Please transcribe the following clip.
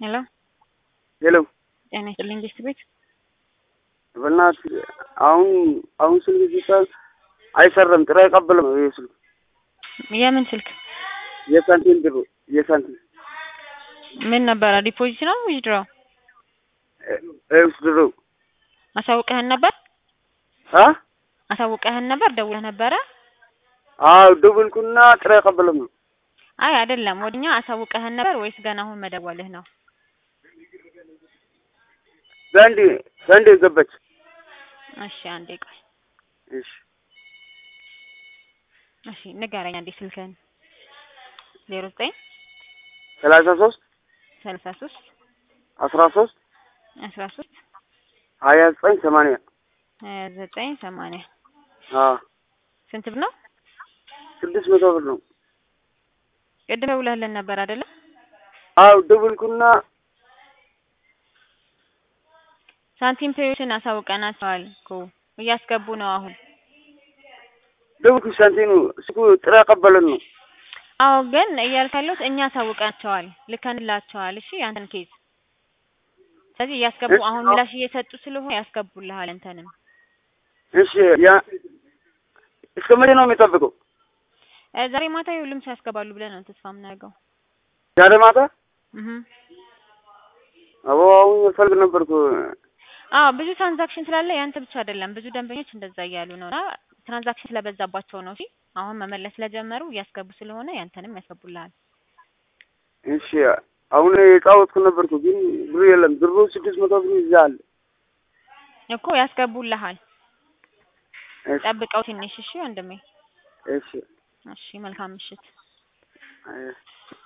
ሄሎ ሄሎ ጤና ይስጥልኝ ጌስት ቤት በእናትህ አሁን አሁን ስልክ ሲባል አይሰራም፣ ጥሪ አይቀበልም። ይሄ ስልክ የምን ስልክ የሳንቲም ብሩ የሳንቲም ምን ነበረ? ዲፖዚት ነው ዊዝድሮ? እስ ድሮ አሳውቀህን ነበር? አ አሳውቀህን ነበር? ደውለህ ነበረ? አዎ ደውልኩና ጥሪ አይቀበልም ነው። አይ አይደለም፣ ወደኛ አሳውቀህን ነበር ወይስ ገና አሁን መደወልህ ነው? ዘንድ ዘንድ ገባች። እሺ አንዴ ቆይ። እሺ እሺ ንገረኝ አንዴ ስልክህን። ዜሮ ዘጠኝ ሰላሳ ሶስት ሰላሳ ሶስት አስራ ሶስት አስራ ሶስት ሀያ ዘጠኝ ሰማንያ ሀያ ዘጠኝ ሰማንያ አ ስንት ብር ነው? ስድስት መቶ ብር ነው። ቅድም ደውለህልን ነበር አይደለም? አዎ ደውልኩና ሳንቲም ፔዎችን አሳውቀናቸዋል እኮ እያስገቡ ነው አሁን። ደውልኩ ሳንቲኑ ስልኩ ጥሪ አይቀበልም ነው። አዎ ግን እያልክ ያለሁት እኛ አሳውቀናቸዋል፣ ልከንላቸዋል። እሺ ያንተን ኬዝ ስለዚህ እያስገቡ እሺ፣ አሁን አዎ። ምላሽ እየሰጡ ስለሆነ ያስገቡልሃል። እንተንም እሺ ያ እስከ መቼ ነው የሚጠብቀው? እ ዛሬ ማታ ሁሉም ሰው ያስገባሉ ብለን ነው ተስፋ የምናደርገው። ዛሬ ማታ እህ አቦ አሁን እፈልግ ነበርኩ። አዎ ብዙ ትራንዛክሽን ስላለ ያንተ ብቻ አይደለም፣ ብዙ ደንበኞች እንደዛ እያሉ ነው እና ትራንዛክሽን ስለበዛባቸው ነው። እሺ አሁን መመለስ ስለጀመሩ እያስገቡ ስለሆነ ያንተንም ያስገቡልሃል። እሺ አሁን የጫወትኩ ነበርኩ ግን ብሩ የለም። ብሩ ስድስት መቶ ብር ይዛል። እኮ ያስገቡልሃል። እሺ ጠብቀው ትንሽ እሺ ወንድሜ። እሺ እሺ መልካም ምሽት። አይ